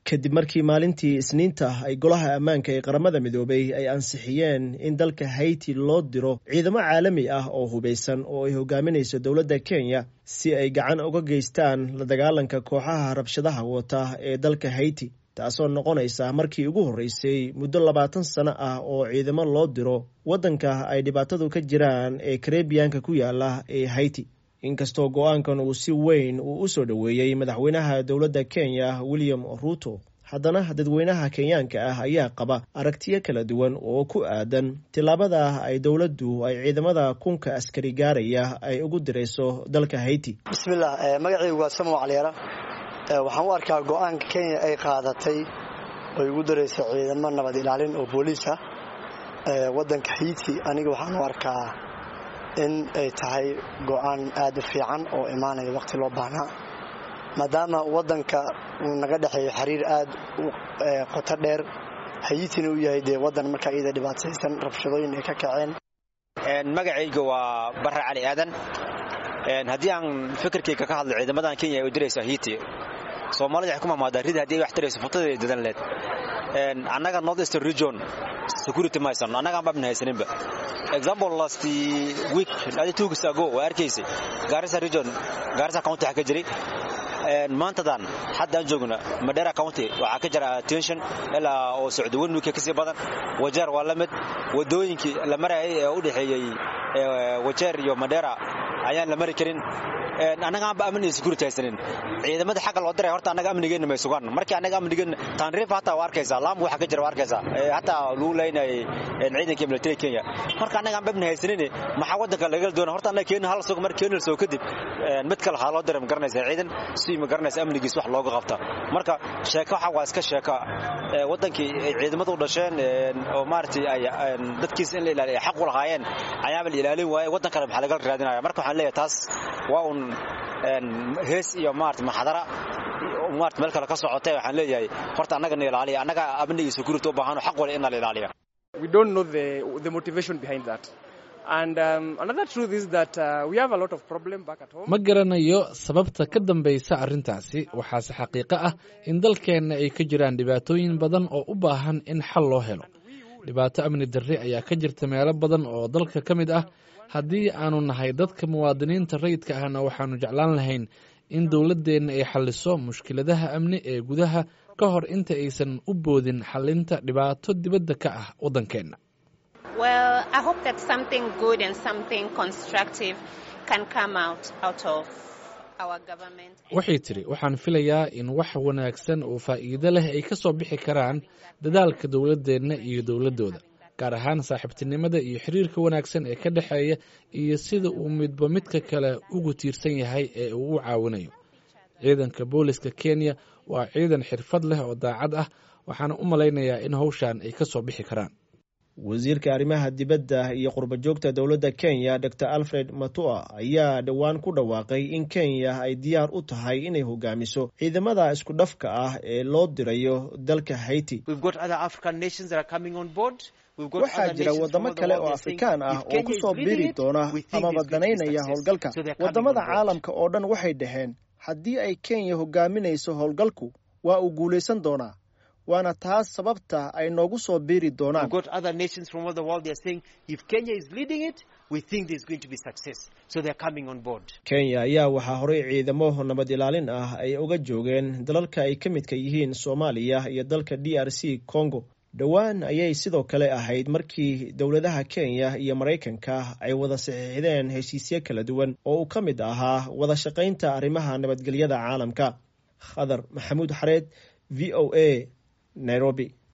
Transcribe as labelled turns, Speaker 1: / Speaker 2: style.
Speaker 1: kadib markii maalintii isniinta ay golaha ammaanka ee qaramada midoobay ay ansixiyeen in dalka hayti loo diro ciidamo caalami ah oo hubeysan oo ay hogaaminayso dowladda kenya si ay gacan uga geystaan la dagaalanka kooxaha rabshadaha wata ee dalka hayti taasoo noqonaysa markii ugu horreysay muddo labaatan sano ah oo ciidamo loo diro waddanka ay dhibaatadu ka jiraan ee karebiyanka ku yaala ee hayti inkastoo go-aankan uu si weyn uu u soo dhoweeyey madaxweynaha dowladda kenya william ruto haddana dadweynaha kenyaanka ah ayaa qaba aragtiyo kala duwan oo ku aadan tillaabada ay dowladdu ay ciidamada kunka askari gaaraya ay ugu dirayso dalka hayti
Speaker 2: bismillah magacaygu waa samow caliyara waxaan u arkaa go-aanka kenya ay qaadatay oy ugu darayso ciidamo nabad ilaalin oo booliis ah waddanka hayti aniga waxaan u arkaa in ay tahay go-aan aad u fiican oo imaanaya waqti loo baahnaa maadaama waddanka uu naga dhexeeyo xiriir aad u qoto dheer hayitina uu yahay dee waddan markaa iyada dhibaataysan rabshadooyin ay ka kaceen
Speaker 3: magacayga waa barre cali aadan haddii aan fikirkayga ka hadlo ciidamadan kenya ay u dirayso hiti soomaalida waxay ku mamaadaa rida haddii ay wax tirayso futadeeda dadan leed annaga north eastern region security ma haysano annagaan babna haysaninba example last week adi two weeks ago waa arkaysay garissa region garissa county waxaa ka jiray maantadan hadda aan joogna madera county waxaa ka jira tension ilaa oo socdo one week kasii badan wajeer waa la mid wadooyinkii la marayay ee u dhexeeyey wajeer iyo madera ayaan la mari karin annagaanba amni iyo security haysanin ciidamada xagga loo diray horta annaga amnigeenna may sugaan markii annaga amnigeenna taanriif hataa waa arkaysaa laamu waxa ka jira waa arkaysaa hataa lagu leynayay ciidanka military kenya marka annagaan babna haysanin maxaa waddanka lagala doona horta annaga keena hal sugo mar keena soo kadib mid kale waxaa loo diray ma garanaysaa ciidan si ma garanaysa amnigiis wax looga qabta marka sheeko waxa waa iska sheeka waddankii ay ciidamadu u dhasheen oo maaragtay ay dadkiisa in la ilaaliyo ay xaq u lahaayeen ayaaba la ilaalin waaye waddan kale maxaa lagala raadinaya marka waxaan leeyahay taas waa un hees iyo maarata maxadara maarata meel kale ka socotay waxaan leeyahay horta annaga na ilaaliya annaga amni iyo security u baahano xaq wale in la ilaaliya
Speaker 4: we don't know the the motivation behind that and um, another truth is that uh, we have a lot of problem back at home
Speaker 5: ma garanayo sababta ka dambaysa arrintaasi waxaase xaqiiqo ah in dalkeenna ay ka jiraan dhibaatooyin badan oo u baahan in xal loo helo dhibaato amni darre ayaa ka jirta meelo badan oo dalka ka mid ah haddii aanu nahay dadka muwaadiniinta rayidka ahna waxaanu jeclaan lahayn in dowladdeenna ay xalliso mushkiladaha amni ee gudaha ka hor inta aysan u boodin xallinta dhibaato dibadda ka ah waddankeenna waxay tidhi waxaan filayaa in wax wanaagsan oo faa'iido leh ay ka soo bixi karaan dadaalka dowladdeenna iyo dowladdooda gaar ahaan saaxiibtinimada iyo xiriirka wanaagsan ee ka dhexeeya iyo sida uu midba midka kale ugu tiirsan yahay ee uu u caawinayo ciidanka booliska kenya waa ciidan xirfad leh oo daacad ah waxaana u malaynayaa in hawshan ay ka soo bixi karaan
Speaker 1: wasiirka arrimaha dibadda iyo qurba joogta dowladda kenya dor alfred matua ayaa dhowaan ku dhawaaqay in kenya ay diyaar u tahay inay hogaamiso ciidamada isku dhafka ah ee loo dirayo dalka hayti waxaa jira waddamo kale oo afrikaan ah oo ku soo biri doona amaba danaynaya howlgalka waddamada caalamka oo dhan waxay dhaheen haddii ay kenya hogaaminayso howlgalku waa uu guulaysan doonaa waana taas sababta ay noogu soo biiri doonaan kenya ayaa waxaa horey ciidamo nabad ilaalin ah ay uga joogeen dalalka ay ka midka yihiin soomaaliya iyo dalka d r c congo dhowaan ayay sidoo kale ahayd markii dowladaha kenya iyo maraykanka ay wada saxiixdeen heshiisyo kala duwan oo uu ka mid ahaa wada shaqaynta arrimaha nabadgelyada caalamka khadar maxamuud xareed v o a nairobi